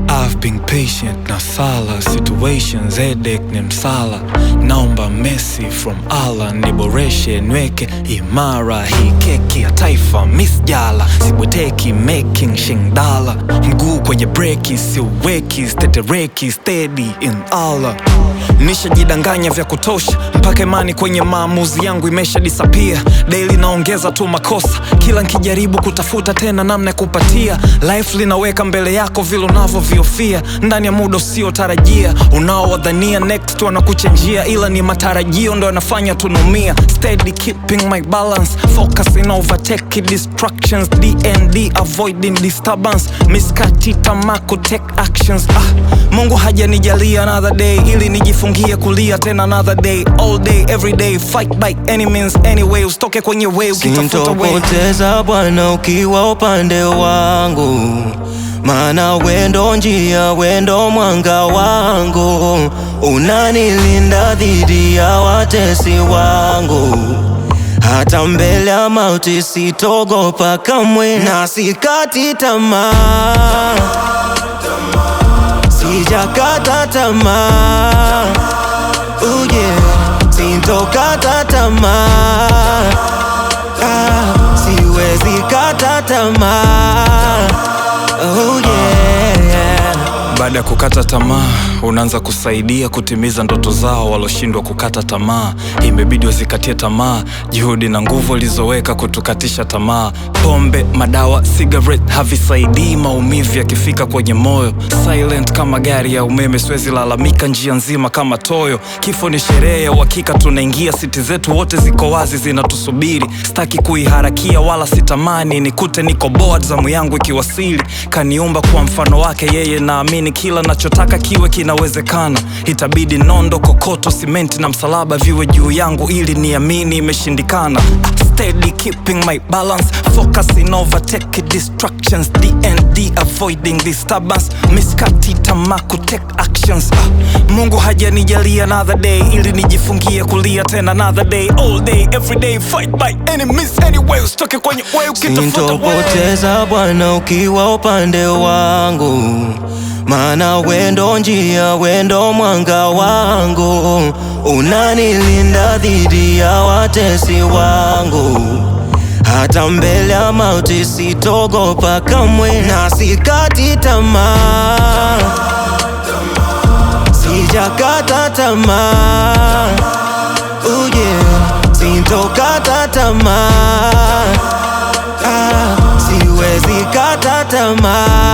I've been patient na sala situations headache ni msala naomba mercy from Allah niboreshe nweke imara hii keki ya taifa miss jala sibweteki making shingdala mguu kwenye breki siuweki stetereki steady in Allah nishajidanganya vya kutosha mpaka imani kwenye maamuzi yangu imesha disappear daily naongeza tu makosa kila nkijaribu kutafuta tena namna ya kupatia life linaweka mbele yako vile unavyoviofia ndani ya muda usiotarajia unaowadhania next wanakuchenjia ila ni matarajio ndo yanafanya tunumia steady keeping my balance focusing overtake distractions dnd avoiding disturbance miskati tamako take actions ah, mungu hajanijalia another day ili nijifungie kulia tena another day all day every day fight by any means anyway usitoke kwenye way ukitafuta way Sintopoteza Bwana ukiwa upande wangu, maana wendo njia, wendo mwanga wangu, unanilinda dhidi ya watesi wangu. Hata mbele ya mauti sitogopa kamwe, na sikati tamaa, sijakata tamaa, oh yeah, sintokata tamaa Ah, siwezi kata tamaa oh yeah. baada ya kukata tamaa unaanza kusaidia kutimiza ndoto zao waloshindwa kukata tamaa imebidi wazikatie tamaa juhudi na nguvu walizoweka kutukatisha tamaa pombe madawa cigarette havisaidii maumivu yakifika kwenye moyo silent kama gari ya umeme siwezi lalamika njia nzima kama toyo kifo ni sherehe ya uhakika tunaingia siti zetu wote ziko wazi zinatusubiri staki kuiharakia wala sitamani nikute niko board zamu yangu ikiwasili kaniumba kwa mfano wake yeye naamini kila nachotaka kiwe kinawezekana itabidi nondo kokoto simenti na msalaba viwe juu yangu ili niamini imeshindikana steady keeping my balance focusing overtake distractions dnd avoiding disturbance miskati tamaku take actions ah, mungu hajanijalia another day ili nijifungie kulia tena another day all day every day fight by any means anyway usitoke kwenye way ukitafuta way Sintopoteza Bwana ukiwa upande wangu, maana wendo njia, wendo mwanga wangu, unanilinda dhidi ya watesi wangu. Hata mbele ya mauti sitogopa kamwe, na sikati tamaa, sijakata tamaa, oh yeah, sintokata tamaa Ah, siwezi kata tamaa